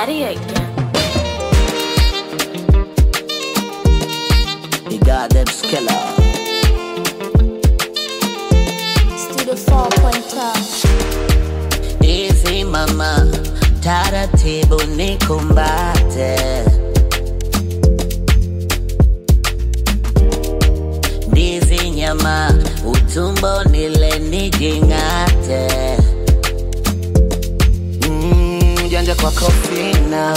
Daddy again. The goddamn skiller. Studio 4.5. Easy mama, taratibu nikumbate. Ndizi nyama, utumbo nile nijing'ate. Mm, janja kwa kofina.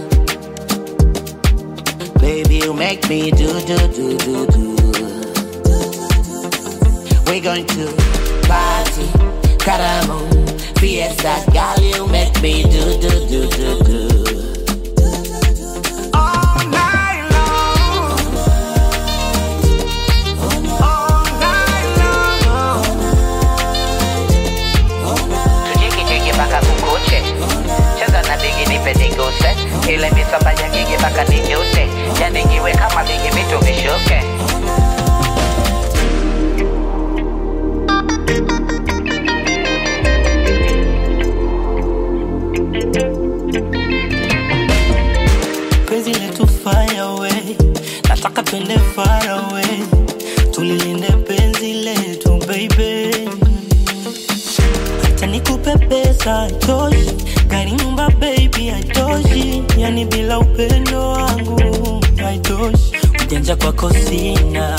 Baby, you make me do do do do do. We're going to party, caramo, fiesta, girl, you make me do do do do do. All night long. All night long. tujiki jiki mpaka kukuche cheza na bigi nipe niguse ile misamba ya gigi mpaka nijute yani niwe kama bigi vitu vishuke penzi letu fire away nataka twende far away tulilinde penzi letu baby hata nikupe pesa haitoshi gari nyumba baby haitoshi yani bila upendo wangu haitoshi ujanja kwako sina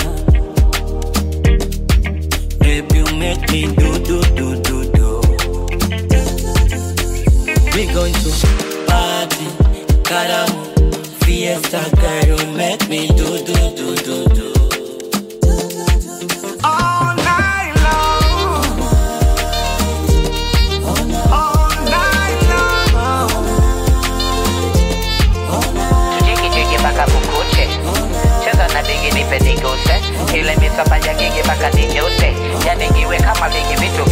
baby you make me do do do do do We going to party, caramo, fiesta, girl, you make me do do do do do. All night long. All night long. tujiki jiki mpaka kukuche cheza na bigi nipe niguse ile misamba ya gigi mpaka nijute yani niwe kama bigi vitu